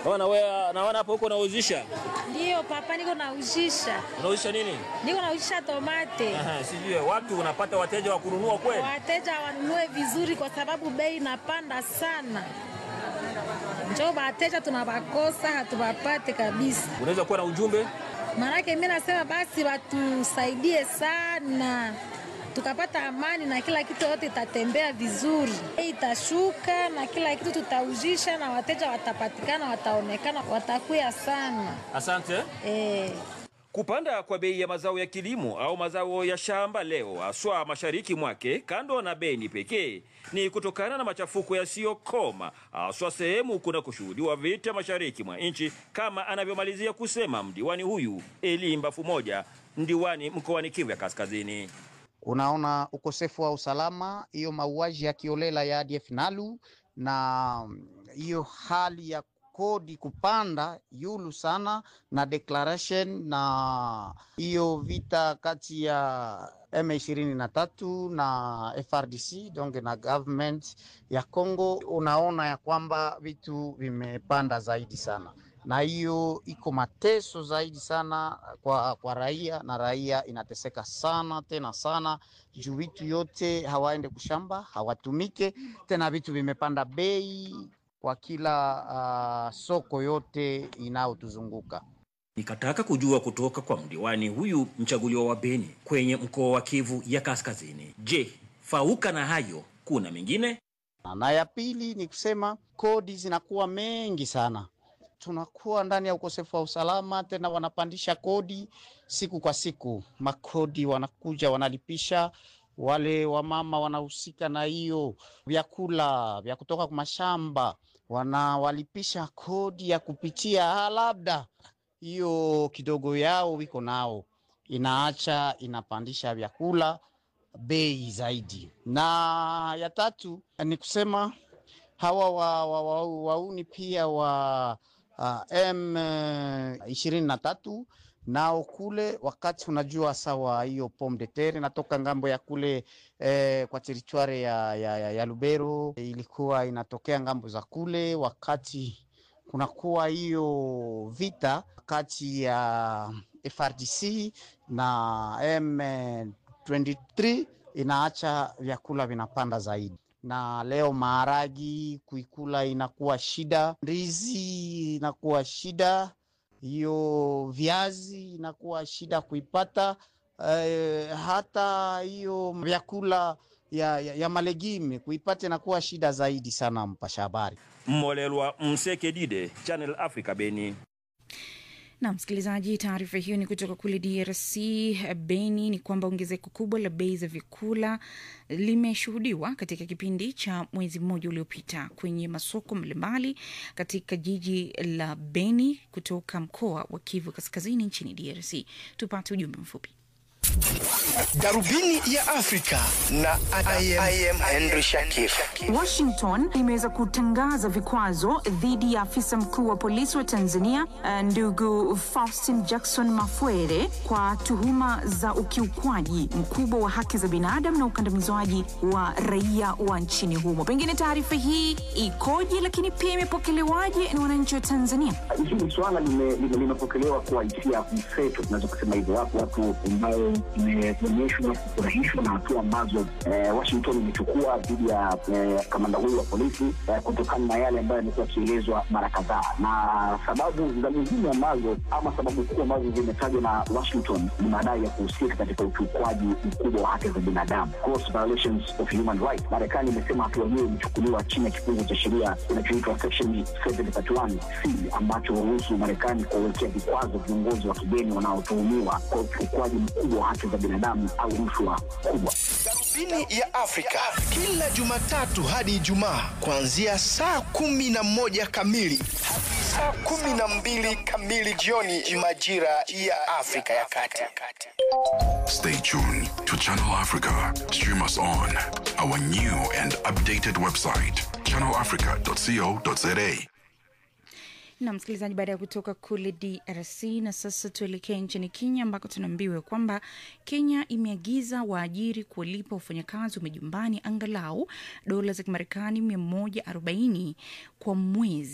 Naona wewe naona hapo huko unauzisha. Ndiyo papa, niko nauzisha, Unauzisha nini? niko nauzisha tomate. Aha, sijui watu unapata wateja wa kununua kweli? Wateja wanunue vizuri, kwa sababu bei inapanda sana. Njoo wateja tunawakosa, hatuwapate kabisa. Unaweza kuwa na ujumbe? Maanake mi nasema basi watusaidie sana, tukapata amani na kila kitu yote itatembea vizuri, bei itashuka na kila kitu tutauzisha, na wateja watapatikana, wataonekana, watakuya sana Asante. eh. Kupanda kwa bei ya mazao ya kilimo au mazao ya shamba leo haswa mashariki mwake, kando na Beni pekee, ni kutokana na machafuko yasiyokoma haswa sehemu kuna kushuhudiwa vita mashariki mwa nchi, kama anavyomalizia kusema mdiwani huyu Eli Mbafu moja, mdiwani mkoani Kivu ya Kaskazini. Unaona ukosefu wa usalama, hiyo mauaji ya kiolela ya ADF Nalu na hiyo hali ya kodi kupanda yulu sana na declaration na hiyo vita kati ya M23 na FRDC donc na government ya Congo, unaona ya kwamba vitu vimepanda zaidi sana na hiyo iko mateso zaidi sana kwa, kwa raia na raia inateseka sana tena sana juu vitu yote hawaende kushamba hawatumike tena, vitu vimepanda bei kwa kila uh, soko yote inayotuzunguka. Nikataka kujua kutoka kwa mdiwani huyu mchaguliwa wa Beni kwenye mkoa wa Kivu ya Kaskazini. Je, fauka na hayo kuna mengine? Na ya pili ni kusema kodi zinakuwa mengi sana, tunakuwa ndani ya ukosefu wa usalama, tena wanapandisha kodi siku kwa siku, makodi wanakuja wanalipisha wale wamama wanahusika na hiyo vyakula vya kutoka kwa mashamba, wanawalipisha kodi ya kupitia, labda hiyo kidogo yao wiko nao, inaacha inapandisha vyakula bei zaidi. Na ya tatu ni kusema hawa wa, wa, wa, wauni pia wa uh, M ishirini na tatu nao kule, wakati unajua sawa, hiyo pomme de terre inatoka ngambo ya kule eh, kwa teritwari ya, ya, ya, ya Lubero ilikuwa inatokea ngambo za kule, wakati kunakuwa hiyo vita kati ya FRDC na M23 inaacha vyakula vinapanda zaidi, na leo maharagi kuikula inakuwa shida, ndizi inakuwa shida, hiyo viazi inakuwa shida kuipata, eh, hata hiyo vyakula ya, ya, ya malegime kuipata inakuwa shida zaidi sana. Mpasha habari Mmolelwa Msekedide, Channel Africa, Beni. Na msikilizaji, taarifa hiyo ni kutoka kule DRC Beni. Ni kwamba ongezeko kubwa la bei za vyakula limeshuhudiwa katika kipindi cha mwezi mmoja uliopita kwenye masoko mbalimbali katika jiji la Beni kutoka mkoa wa Kivu Kaskazini nchini DRC. Tupate ujumbe mfupi. Darubini ya Afrika na I am, I am Henry Shakif. Washington imeweza kutangaza vikwazo dhidi ya afisa mkuu wa polisi wa Tanzania eh, ndugu Faustin Jackson Mafwere kwa tuhuma za ukiukwaji mkubwa wa haki za binadamu na ukandamizwaji wa raia wa nchini humo. Pengine taarifa hii ikoje, lakini pia imepokelewaje na wananchi wa Tanzania? Hili swala lime- lime- limepokelewa kwa hisia mseto, tunaweza kusema hivyo. Wapo watu ambao imeonyeshwa kufurahishwa na hatua ambazo eh, Washington imechukua dhidi ya eh, kamanda huyu wa polisi eh, kutokana na yale ambayo yamekuwa yakielezwa mara kadhaa, na sababu za muhimu ambazo ama sababu kuu ambazo zimetajwa na Washington ni madai ya kuhusika katika ukiukwaji mkubwa wa haki za binadamu, gross violations of human rights. Marekani imesema hatua hiyo imechukuliwa chini ya kifungu cha sheria kinachoitwa section 731 C ambacho huruhusu Marekani kuwawekea vikwazo viongozi wa kigeni wanaotuhumiwa kwa ukiukwaji mkubwa wa haki za binadamu au rushwa kubwa. Darubini ya Afrika kila Jumatatu hadi Ijumaa kuanzia saa kumi na moja kamili hadi saa kumi na mbili kamili jioni majira ya Afrika ya Kati. Stay tuned to Channel Africa. Stream us on our new and updated website, channelafrica.co.za. na msikilizaji, baada ya kutoka kule DRC na sasa tuelekee nchini Kenya ambako tunaambiwa kwamba Kenya imeagiza waajiri kuwalipa wafanyakazi wa majumbani angalau dola za Kimarekani 140 kwa mwezi